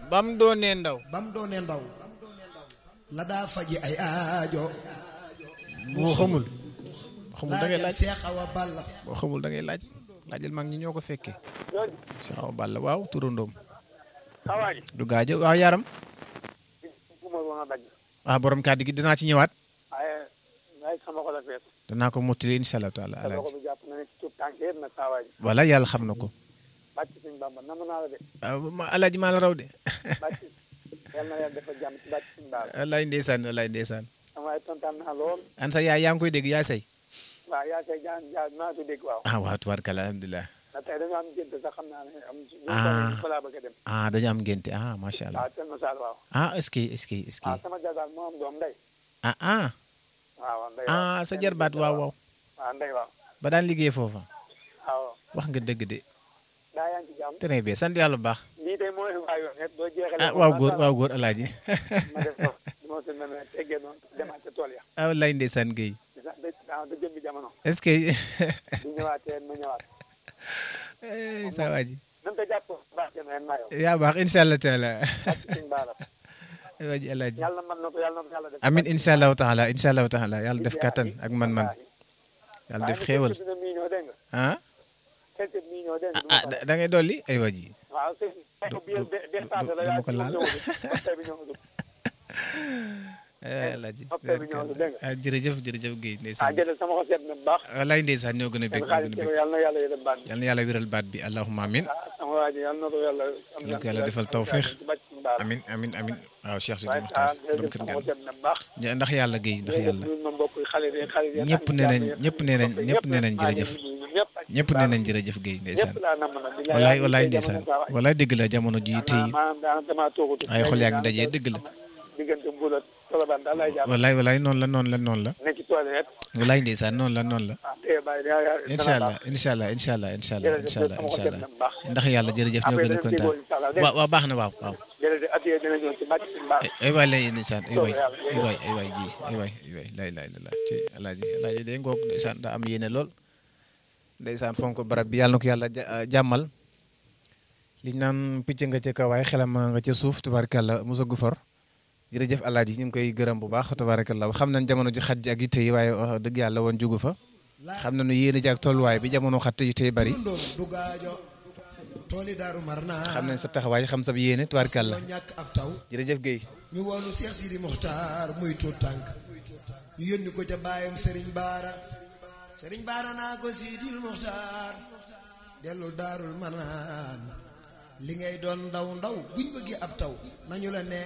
bam doonee ndaw bam doonee ndaw la daa faji ay aajo boo xamul xamul da ngay laajal laaj Seex Awa Balla boo xamul da ngay laaj laajal mag ñi ñoo ko fekkee si xaw balla waaw turandoom xawaaji du gaajo waaw yaram bu ma woon a dagg ah borom kàddu gi dinaa ci ñëwaat waaye waaye sama xol a fees danaa ko mottali incha allah taala sa loxo alaaji bi jàpp na ne ci tuub tànk yëpp nag xawaaji voilà yàlla xam na ko bàcc suñ bàmba nam naa la de ah ma alaaji maa la raw de bàcc yal na yàlla defal jàmm ci bàcc suñ baaba wallaay ndeysaan wallaay ndeysaan sama waaye tontaan naa lool an sa yaay yaa ngi koy dégg yaa say waaw yaa say jaan jaan naa ko dégg waaw ah waaw tubaarkalla alhamdulilah ndax tey dañoo am gént sax xam naa ne am Ah. fa laa bëgg a dem ah dañu am ngénte ah macha allah waaw seen masaal waaw ah est-ce que est-ce que est-ce que waaw sama jabaar moo am doom ndey ah ah waaw ndey ah sa jarbaat waaw waaw waaw ndey waaw ba daan liggéey foofa waaw wax nga dëgg de daa yaa ngi ci jàmm très bien sant yàlla bu baax lii tey mooy waa yoon net boo jeexalee ah waaw góor waaw góor alaaji ma def ko du ma si mel ne teggee noonu demaat ca tool ya ah wallaay ndeysaan Guèye di sax da da da jëmbi jamono est-ce que bu ñëwaatee ma ñëwaat eh, saa waa ji nan ko jàpp baax jëm ren maa yow yaa baax incha allah taala ak suñ baala ay waa ji alaaji yàlla mën na ko yàlla na ko yàlla def amin incha allahu taala incha allahu taala yàlla def kattan ak man-man yàlla def xéewal dina mii ñoo dégg nga ah quelques mii ñoo dégg nga ah da da ngay dolli ay waa ji waaw sëñ du- bi du- dépassé la du ma yaa ko laal. bi ñëwagul eh, alaaji Hôpital bi ñëw na, dégg nga. ah jërëjëf jërëjëf Guèye ah ndeysaan jërëjëf sama xol seet na bu baax wallaay ndeysaan ñoo gën a bég seen ñoo xaalis gën a bég yàlla na yàlla yërëm baat bi yal na yàlla wéral baat bi allahumma amin ah sama waa ji yàlla na ko yàlla am Yàlla ko yàlla defal tawfeex. ci bàcc suñu baala amin amin amin waaw Cheikh Sidi waaye Mokhtar ah borom jërëjëf kër sama gaan xol seet na bu baax Ja, ndax yàlla Guèye ndax yàlla ñun ma mbokk xale yi xale yi ñëpp nee nañ ñëpp nee nañ ñëpp nee nañ jërëjëf ñëpp ñëpp nee nañ jërëjëf Guèye ndeysaan ñëpp laa nam nag di walaay walaay ndeysaan walaay dëgg la jamono ji tey maanaam daanaka damaa toogatu ay xol yaa ngi dajee dëgg la diggante mbulat tolobaan daal lay jàpp walaay walaay noonu la noonu la noonu la nekk ci tool yi rek walaay ndeysaan noonu la noonu la ah tey bàyyi yaa yaa incha allah incha allah incha allah incha allah incha allah incha allah ndax yàlla jërëjëf ñoo gën a kontaan waaw waaw baax na waaw waaw jërëjëf at yii dina ñëw ci bàcc suñu baax ay waay lay ndeysaan ay waay ay waay ay waay ji ay waay ay waay lay lay la ci alaaji alaaji day ngoog ndeysaan daa am yéene lool ndeysaan fonk barab bi yàlla na ko yàlla ja- jàmmal liñ naan picc nga ca kawaay xelam nga ca suuf tubaarkàlla musa gu for jërëjëf alaaji ñu ngi koy gërëm bu baax tubaarkàlla xam nañ jamono ji xat ji ak yitte yi waaye wax dëgg yàlla woon jugu fa xam nañu yéene ji ak tolluwaay bi jamono xat yitte yi bari ndoom du gaajo tooli daaru mar naa xam nañ sa taxawaay xam sa yéene tubaarkàlla loo ñàkk ab taw jërëjëf Guèye ñu woonu Seex Sidi Muxtaar muy tuut tànk ñu yónni ko ca baayam Sëriñ Baara Sëriñ Baara naa ko Sidil Muxtaar dellul daarul manaan li ngay doon ndaw ndaw buñ bëggee ab taw nañu la neex